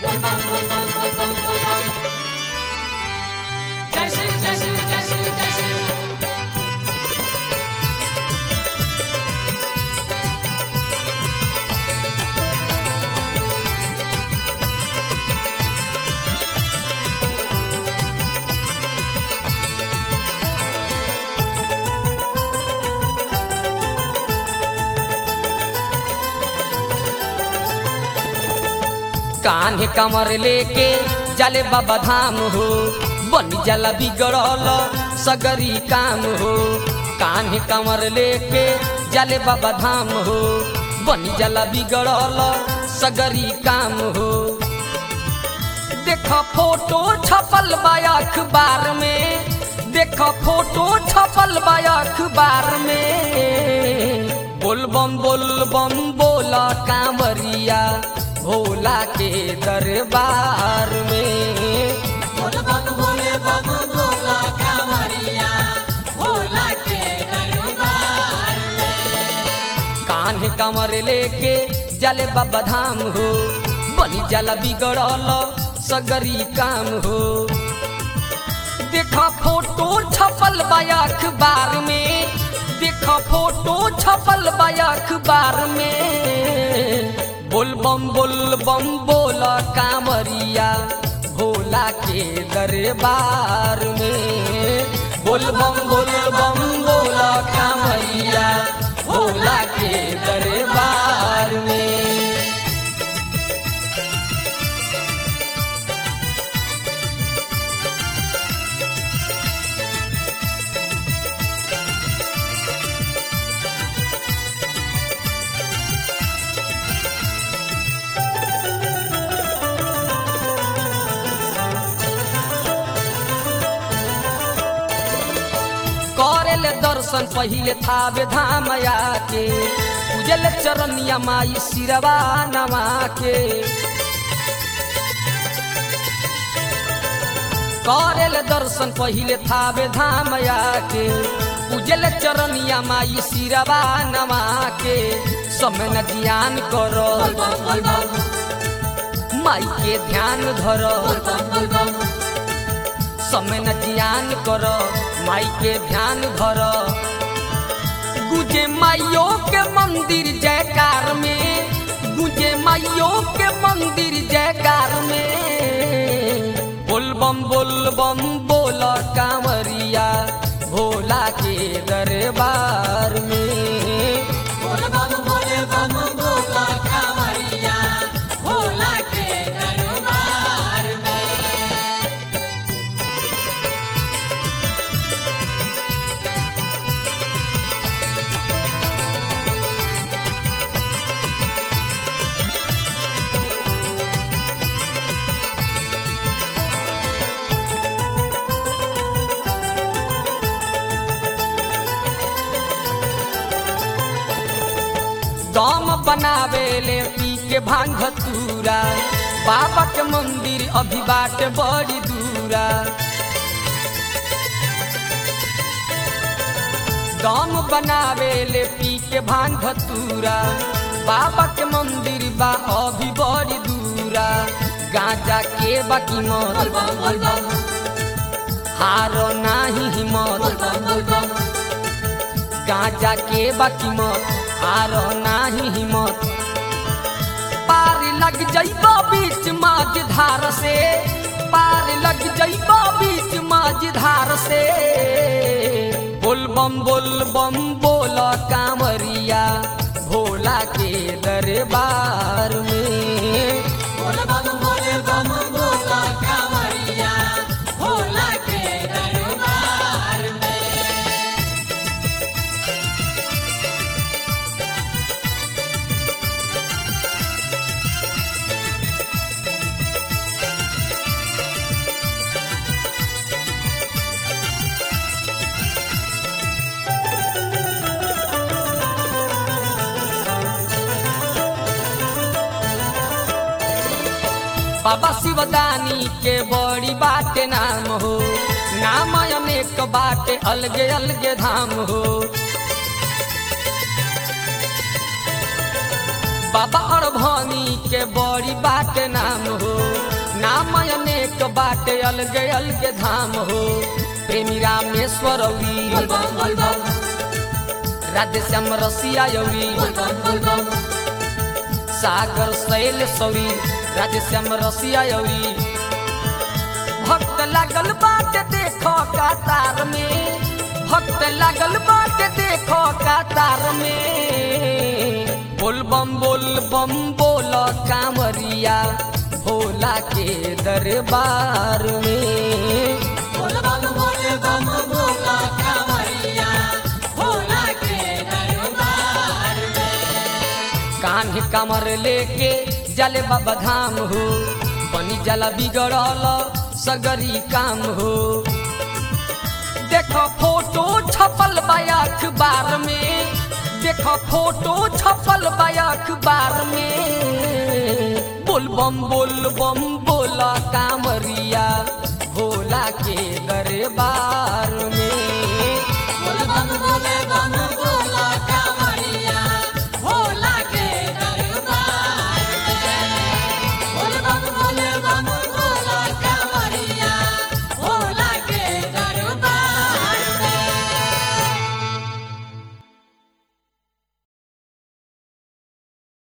जय श्री जय श्री जय श्री जय श्री कान्हे कमर लेके जले बाबा धाम हो बन जला बिगड़ल सगरी काम हो कान्हे कमर लेके जले बाबा धाम हो बन जला बिगड़ल सगरी काम हो देख फोटो छपल बा अखबार में देख फोटो छपल बा अखबार में बोलबम बोलबम बोला कांवरिया भोला के दरबार में बोल बम बोले बम बोला कांवरिया भोला के दरबार कान्हे कमर लेके जले बाबा धाम हो बनी जला बिगड़ल सगरी काम हो देखा फोटो छपल बा अखबार में देखा फोटो छपल बा अखबार में बोलबम बोलबम बोल कांवरिया भोला के दरबार में बोलबम बोलबम बोल कांवरिया भोला के दरबार में करेले दर्शन पहिले थावे धाम आके पूजल चरनिया माई सिरवा नमा के करेले दर्शन पहिले थावे धाम आके पूजल चरनिया माई सिरवा नमा के समय न जियान करो माई के ध्यान धरो समय न जियान कर माई के ध्यान धर गुजे माइयो के मंदिर जयकार में गुजे माइयो के मंदिर जयकार में बोलबम बोलबम बोल कांवरिया भोला के दरबार में बोल बम बोले बम बोला कांवरिया भोला के दरबार दम बनावे ले पी के भांग धतूरा बाबा के मंदिर अभी बाट बड़ी दूरा दम बनावे ले पी के भांग धतूरा बाबा के मंदिर बा अभी बड़ी दूरा गांजा के बाकी मत हारो नाही हिम्मत गांजा के बाकी मत हारो नाही हिम्मत पार लग जइबो बीच माझ धार से पार लग जइबो बीच माझ धार से बोल बम बोल बम बोल कांवरिया भोला के दरबार में बोल बम बोले बम बोला कांवरिया भोला के दरबार बाबा शिवदानी के बड़ी बाटे नाम हो नाम अनेक बाटे अलगे अलगे धाम हो बाबा अड़भनी के बड़ी बाटे नाम हो बाटे अलगे अलगे धाम हो प्रेमी रामेश्वर औरी बोल बम बोल बम राधे श्याम रसिया यौरी बोल बम बोल बम सागर शैल सौरी राधे श्याम रसिया यौरी भक्त लागल बाटे देखो कातार में भक्त लागल बाटे देखो कातार में बोल बम बोल बम बोल कांवरिया भोला के दरबार में बोल बम बोल बम बोला कांवरिया भोला के दरबार कान्हे कमर लेके जले बाबा धाम हो बनी जला बिगड़ल सगरी काम हो देखो फोटो छपल बा अखबार में देखो फोटो छपल बा अखबार में बोल बम बोल बम बोला कामरिया भोला के दरबार